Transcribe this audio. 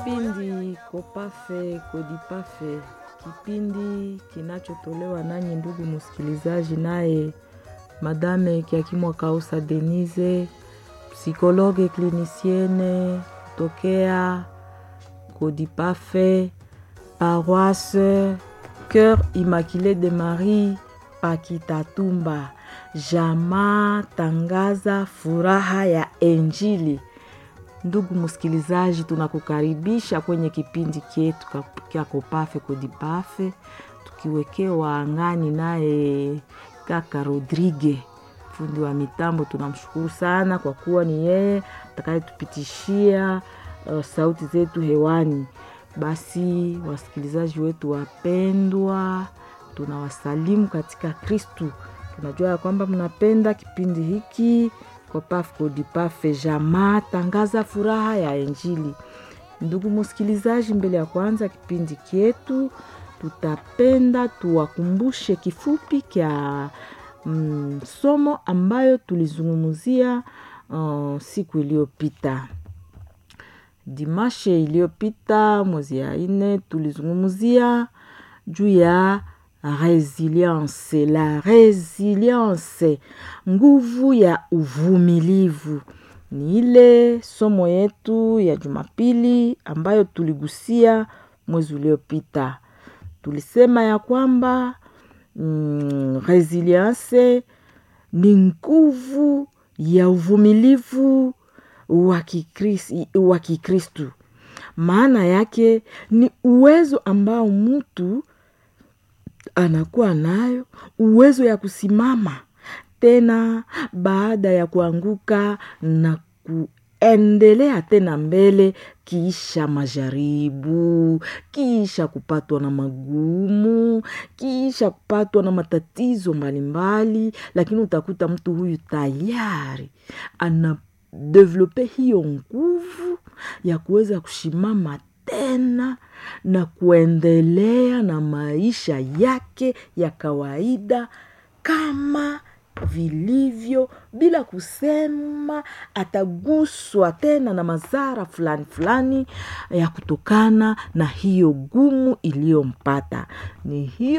Kipindi Kopafe Kodipafe, kipindi kinachotolewa nanyi ndugu msikilizaji, naye Madame Kiakimwa Kausa Denise, psikologe klinisiene tokea Kodipafe, paroisse Cœur Immaculé de Marie Pakitatumba. Jamaa tangaza furaha ya Injili. Ndugu msikilizaji, tunakukaribisha kwenye kipindi chetu kya Kopafe Kodipafe, tukiwekewa angani naye kaka Rodrigue, fundi wa mitambo. Tunamshukuru sana kwa kuwa ni yeye atakayetupitishia uh, sauti zetu hewani. Basi wasikilizaji wetu wapendwa, tunawasalimu katika Kristu. Tunajua ya kwamba mnapenda kipindi hiki Kopafe Kodipafe, jamaa tangaza furaha ya Injili. Ndugu msikilizaji, mbele ya kwanza kipindi kyetu, tutapenda tuwakumbushe kifupi kya mm, somo ambayo tulizungumzia uh, siku iliyopita dimashe iliyopita mwezi ya ine tulizungumzia juu ya resilience la resilience nguvu ya uvumilivu ni ile somo yetu ya jumapili ambayo tuligusia mwezi uliopita tulisema ya kwamba mm, resilience ni nguvu ya uvumilivu wa Kikristu. Maana yake ni uwezo ambao mtu anakuwa nayo, uwezo ya kusimama tena baada ya kuanguka na kuendelea tena mbele, kiisha majaribu, kiisha kupatwa na magumu, kiisha kupatwa na matatizo mbalimbali, lakini utakuta mtu huyu tayari ana develope hiyo nguvu ya kuweza kushimama tena na kuendelea na maisha yake ya kawaida kama vilivyo bila kusema ataguswa tena na madhara fulani fulani ya kutokana na hiyo gumu iliyompata. Ni hiyo